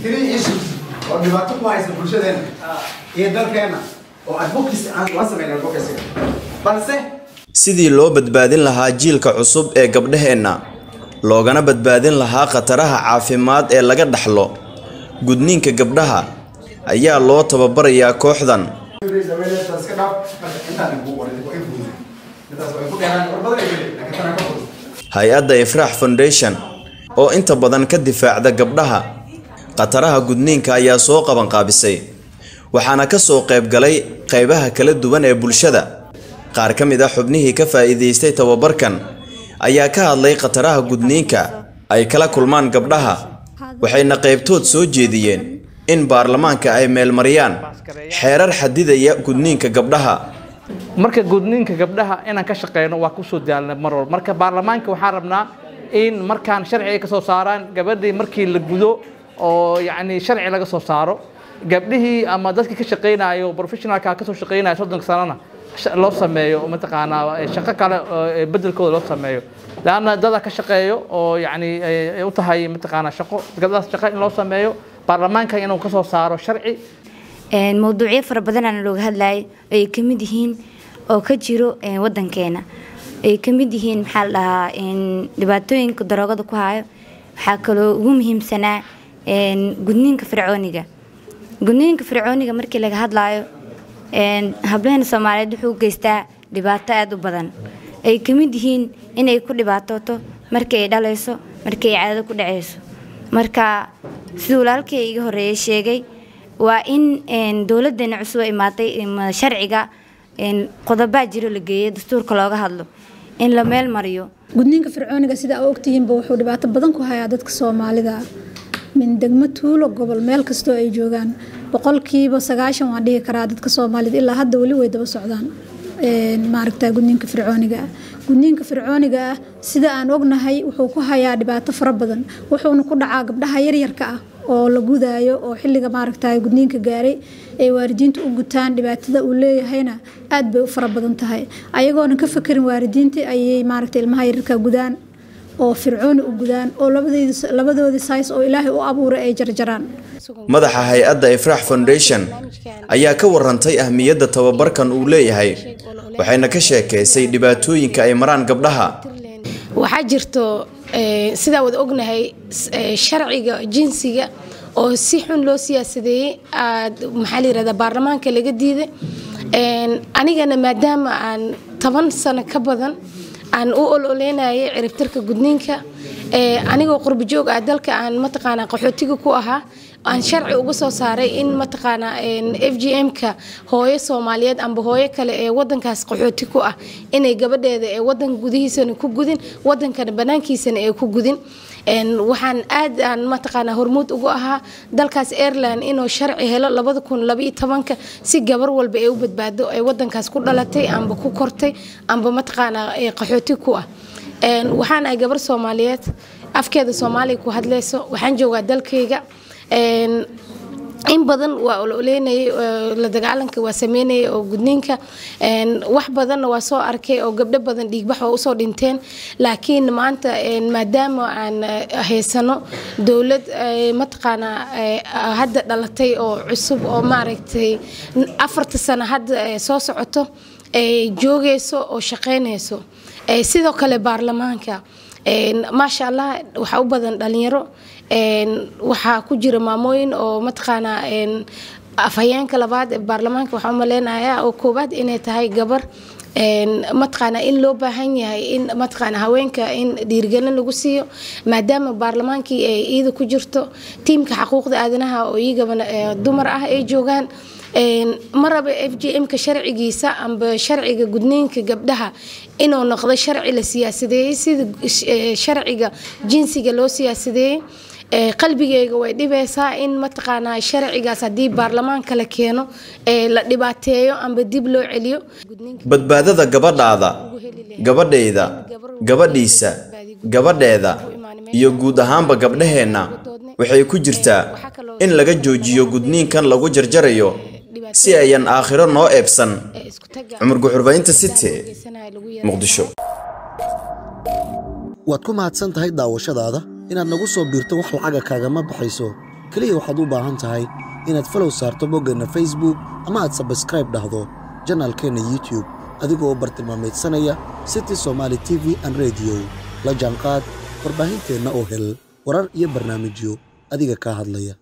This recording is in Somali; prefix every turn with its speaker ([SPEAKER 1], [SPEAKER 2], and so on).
[SPEAKER 1] three issues oo dhibaato ku haysa bulshadeena iyo dalkeena oo advocacy aan la sameyn advocacy balse
[SPEAKER 2] sidii loo badbaadin lahaa jiilka cusub ee gabdhaheenna loogana badbaadin lahaa khataraha caafimaad ee laga dhaxlo gudniinka gabdhaha ayaa loo tababarayaa kooxdan
[SPEAKER 1] iska dhaaf marka intaan kugu qoray waa in fudud intaas way ku dheeraan war badan ay geli laakiin tanaa ka fudud
[SPEAKER 2] hay-adda ifraax foundation oo inta badan ka difaacda gabdhaha khataraha gudniinka ayaa soo qabanqaabisay waxaana ka soo qayb galay qaybaha kala duwan ee bulshada qaar ka mid ah xubnihii ka faa'iidaystay tababarkan ayaa ka hadlay khataraha gudniinka ay kala kulmaan gabdhaha waxayna qaybtood soo jeediyeen in baarlamaanka ay meelmariyaan xeerar xadidaya gudniinka gabdhaha
[SPEAKER 3] marka gudniinka gabdhaha inaan ka shaqeyno waa kusoo daalna mar walba marka baarlamaanka waxaan rabnaa in markaan sharci ay ka soo saaraan gabadhii markii la gudo oo yacni sharci laga soo saaro gabdhihii ama dadkii ka shaqeynayo professionalka ka soo shaqeynaya soddonka sanana sh- loo sameeyo mataqaanaa shaqo kale oo bedelkooda loo sameeyo laanna dada ka shaqeeyo oo yacni ay ay u tahay mataqaanaa shaqo gabdhahaas shaqo in loo sameeyo baarlamaanka inuu ka soo saaro sharci
[SPEAKER 4] Een, mawduucyo fara badan aan looga hadlayay oo ay ka mid yihiin oo ka jiro een, wadankeena ay ka mid yihiin maxaa la dhahaa een, dhibaatooyinka daroogada ku hayo waxaa kaloo ugu muhiimsanaa een, gudniinka fircooniga gudniinka fircooniga markii laga hadlayo een, hablaheena soomaaliyeed wuxuu u geystaa dhibaato aada u badan ay ka mid yihiin inay ku dhibaatooto markii ay dhalayso markii ay caadada ku dhacayso marka siduu walaalkay iga horeeyay sheegay waa in een, dowladeena cusub ay imaatay im- sharciga een, qodobaa jiro la geeyay dastuurka looga hadlo in la meel mariyo
[SPEAKER 5] gudniinka fircooniga sida aa ogtihiinba wuxuu dhibaato badan ku hayaa dadka soomaalida ah min degmo tuulo gobol meel kastoo ay joogaan boqolkiiba sagaashan waan dhihi karaa dadka soomaalida ilaa hadda weli way daba socdaan een, maaragta gudniinka fircooniga ah gudniinka fircooniga ah sida aan ognahay wuxuu ku hayaa dhibaato fara badan wuxuuna ku dhacaa gabdhaha yaryarka ah oo la gudaayo oo xilliga maaragta gudniinka gaaray ay waalidiinta u gutaan dhibaatada uu leeyahayna aad bay u fara badan tahay ayagoona ka fakerin waalidiinta ayay maaragta ilmaha yaryarka gudaan oo fircooni u gudaan oo labadeedi labadoodii sais oo ilaahay u abuuray ay jarjaraan
[SPEAKER 2] madaxa hay-adda ifraax foundation ayaa ka warantay ahmiyadda tababarkan uu leeyahay waxayna ka sheekaysay dhibaatooyinka ay maraan gabdhaha
[SPEAKER 6] waxaa jirto eh, sidaa wada ognahay s- eh, sharciga jinsiga oo si xun loo siyaasadeeyey aad maxaa la yirahdaa baarlamaanka laga diiday Een, anigana maadaama aan toban sano ka badan aan u ololeynayay ciribtirka gudniinka eh, anigoo qurbi joog ah dalka aan mataqaanaa qaxootiga ku ahaa aan sharci uga soo saaray in mataqaanaa f g m-ka hooyo soomaaliyeed amba hooyo kale ee wadankaas qaxooti ku ah inay gabadheeda ee wadanka gudihiisana ku gudin wadankana banaankiisana ay ku gudin Een, waxaan aad aan mataqaanaa hormuud ugu ahaa dalkaas airline inuu sharci helo labada kun labaiyo tobanka si gabar walba ay u badbaado ay wadankaas ku dhalatay amba ku kortay amba mataqaanaa ee qaxooti ku ah Een, waxaan ahay gabar soomaaliyeed afkeeda soomaaliya ku hadlayso waxaan joogaa dalkayga Een, in badan waa ololeynayay oo la dagaalanka waa sameynayay oo gudniinka Een, wax badanna waa soo arkay oo gabdho badan dhiigbax oo usoo dhinteen laakiin maanta een, maadaama aan eh, haysano dowlad eh, mataqaanaa eh, hadda dhalatay oo cusub oo maaragtay afarta sano hadda eh, soo socoto ay joogayso oo shaqeynayso Eh, sidoo kale baarlamaanka Een, maasha allah waxaa u badan dhalinyaro Een, waxaa ku jira maamooyin oo mataqaanaa een, afhayeenka labaad ee baarlamaanka waxaa umaleynayaa oo koowaad inay tahay gabar Een, mataqaanaa in loo baahan yahay in mataqaanaa haweenka in dhiirigelin lagu siiyo maadaama baarlamaankii ay iyada ku jirto tiimka xaquuqda aadanaha oo iyagabana eh, dumar ah ay joogaan Een, ma raba f g m-ka sharcigiisa amba sharciga gudniinka gabdhaha inuu noqdo sharci la siyaasadeeyey sida eh, sharciga jinsiga loo siyaasadeeyey Eh, qalbigeyga way dhibaysaa in mataqaanaa sharcigaas haddii baarlamaanka la keeno eh, la dhibaateeyo amba dib loo celiyo
[SPEAKER 2] badbaadada gabadhaada gabadhayda gabadhiisa gabadheeda iyo guud ahaanba gabdhaheenna waxay ku jirtaa in laga joojiyo gudniinkan lagu jarjarayo si ayan aakhiro noo eebsan cumar guxurbaynta city muqdisho
[SPEAKER 7] waad ku mahadsan tahay daawashadaada inaad nagu soo biirto wax lacaga kaagama baxayso keliya waxaad u baahan tahay inaad falow saarto boggeenna facebook ama aad sabskraib dhahdo janaalkeenna youtube adigoo bartilmaamaydsanaya city somaali t v an rediyo la jaanqaad warbaahinteenna oo hel warar iyo barnaamijyo adiga kaa hadlaya